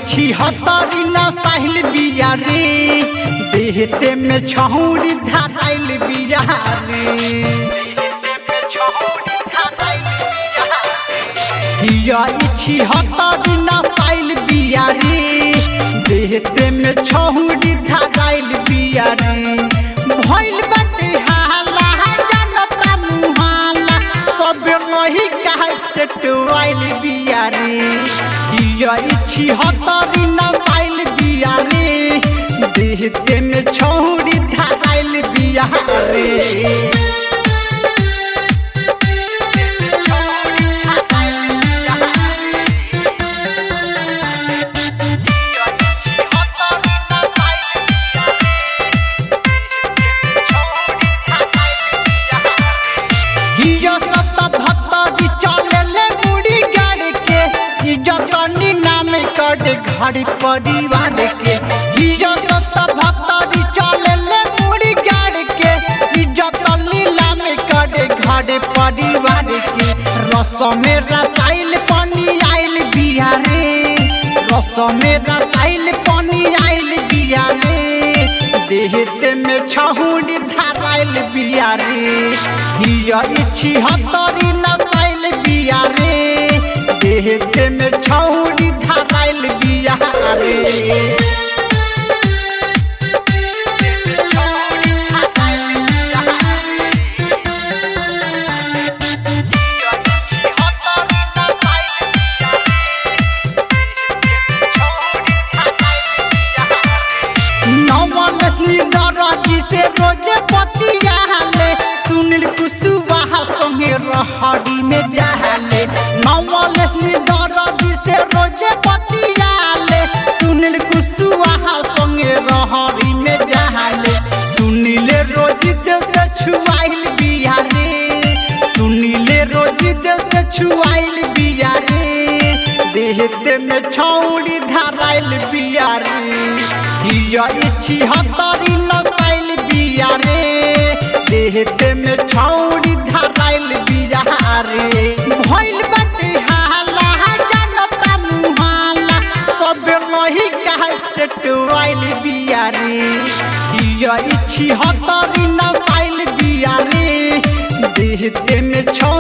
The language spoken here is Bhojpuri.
इच्छी हतरी न साहिल बिया रे देहते में छहुरी धाराइल बिया रे हिया इच्छी हतरी न साहिल बिया रे देहते में छहुरी धाराइल बिया रे भइल बाटे हाला जनता मुहाला सब नहीं कहे से टुआइल बिया रे हिया इच्छी हतरी न साइल बिया रे देहते में छौरी धाइल बिया रे हिया सत भत्तरी चलेले मुड़ी गाड़ के इज्जत नाम कर घर परिवार के हिया सत भत्तरी चलेले मुड़ी गाड़ के इज्जत लीला में कर घर परिवार के रस में रसाइल पानी आइल बिया रे रस में रसाइल पानी आइल बिया रे देहते में छहुरी धाराइल बिया रे हिया इच्छी हतरी नसाइल बिया रे देहते में छहुरी धाराइल बिया रे नवन दरजी से रोजे पतियाले सुनील कुशवाहा संगे रहरी में जाले नवन दरजी से रोजे पतियाले सुनील कुशवाहा संगे रहरी में जाले सुनील रोजी से छुआइल बिया रे सुनील रोजी से छुआइल बिया रे देहते में छौड़ी धाराइल बिया रे हिया इच्छी हतरी नसाइल बिया रे देहते में छौड़ी धाराइल बिया रे भइल बाटे हाला जनता मुहाला सब नहीं कहे से टुआइल बिया रे हिया इच्छी हतरी नसाइल बिया रे देहते में छौ